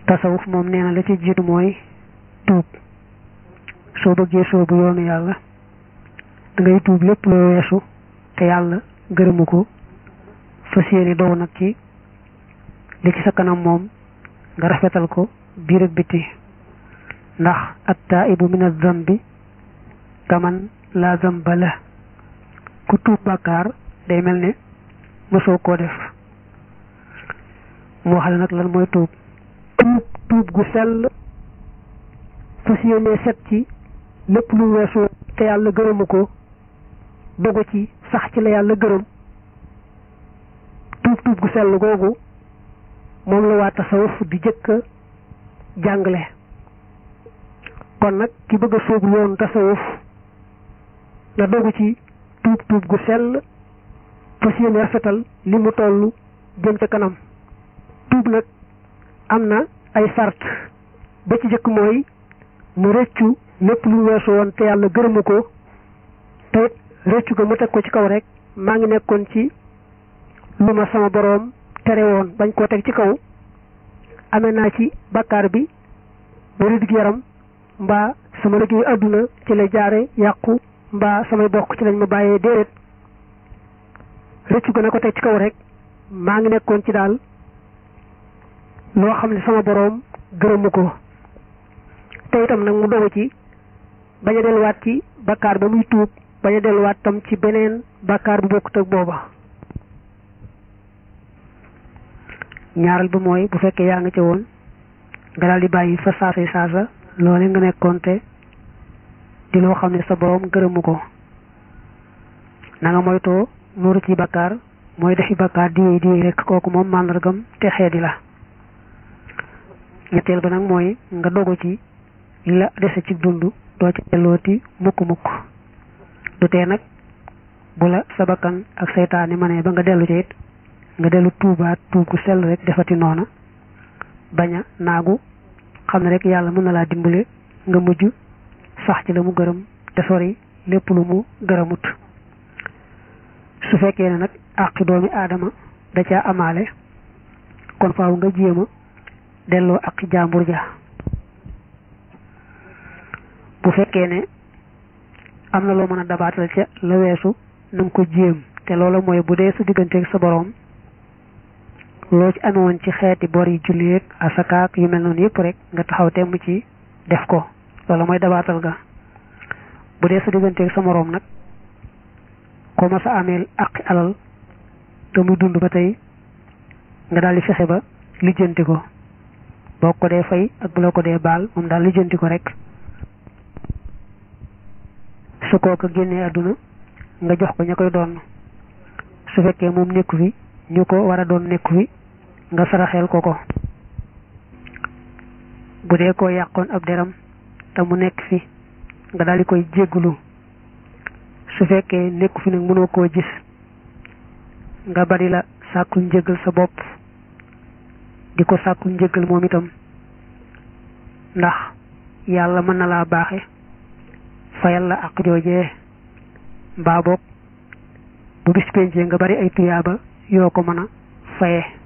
tasawuf moom nee na la ci jiitu mooy tuub soo bëggee soobu yoonu yàlla da ngay tuub lépp loo weesu te yàlla gërëmu ko fas yéene doo nag ci li ci sa kanam moom nga rafetal ko biir ak biti ndax at taibu min az-zambi kaman la zamba la ku tuub bàkkaar day mel ne mosoo koo def moo xam ne nag lan mooy tuub tuub tuub gu sell fas yéene set ci lépp lu weesu te yàlla gërëmu ko dogu ci sax ci la yàlla gërëm tuub tuub gu sell googu moom la waa tasawuf di jëkk a jàngale kon nag ki bëgg a sóobu yoonu tasawuf na dogu ci tuub tuub gu sell fas yéene rafetal li mu toll jëm ca kanam tuub nag am na ay sart ba ci jëkk mooy mu rëccu lépp lu weesu woon te yàlla gërëmu ko te rëccu ga mu teg ko ci kaw rek maa ngi nekkoon ci lu ma sama boroom tere woon bañ koo teg ci kaw amee naa ci bakkaar bi ba riddig yaram mbaa sama liggéey àdduna ci la jaare yàqu mbaa samay bokk ci lañ ma bàyyee déedéet rëccu ga na ko teg ci kaw rek maa ngi nekkoon ci daal loo xam ne sama boroom gërëmu ko te itam nag mu dogu ci bañ a delluwaat ci bakkaar ba muy tuub bañ a delluwaat tam ci beneen bakkaar bu bokkut ak booba ñaareel ba mooy bu fekkee yaa nga ca woon nga daal di bàyyi fa saasa saasa loole nga nekkoon te di loo xam ne sa boroom gërëmu ko na nga moytoo nuuru ci bakkaar mooy defi bakkaar di di rek kooku moom màndargam te xeedi la ñetteel ba nag mooy nga dogu ci li la dese ci dund doo ci dellooti mukk mukk du tee nag bu la sa bakkan ak seytaane ma ne ba nga dellu ci it nga dellu tuubaat tuub gu sell rek defati noona bañ a naagu xam ne rek yàlla mën na laa dimbale nga mujj sax ci la mu gërëm te sori lépp lu mu gërëmut su fekkee ne nag àqi doomi aadama da caa amaale kon faaw nga jéema delloo ak jàmbur ja bu fekkee ne am na loo mën a dabaatal ca la weesu na nga ko jéem te loolu mooy bu dee sa digganteeg sa boroom loo ci amewoon ci xeeti bor yi julleeg asakaak yu mel noonu yëpp rek nga taxaw temm ci def ko loolu mooy dabaatal ga bu dee sa digganteeg sa moroom nag ko ma sa ameel aqi alal te muy dund ba tey nga daal di fexe ba lijjanti ko boo ko dee fay ak bu la ko dee baal moom daal lijjanti ko rek su kooka génnee àdduna nga jox ko ña koy doon su fekkee moom nekku fi ñu ko war a doon nekku fi nga saraxeel ko ko bu dee koo yàqoon ab deram te mu nekk fi nga daal di koy jéggulu su fekkee nekku fi nag mënoo koo gis nga bari la sàkkul njëgal sa bopp di ko sàkkul njëgal moom itam ndax yàlla mën na laa baaxe fayal la ak joojee mbaa boog bu bis pencee nga bari ay tuyaaba yoo ko mën a faye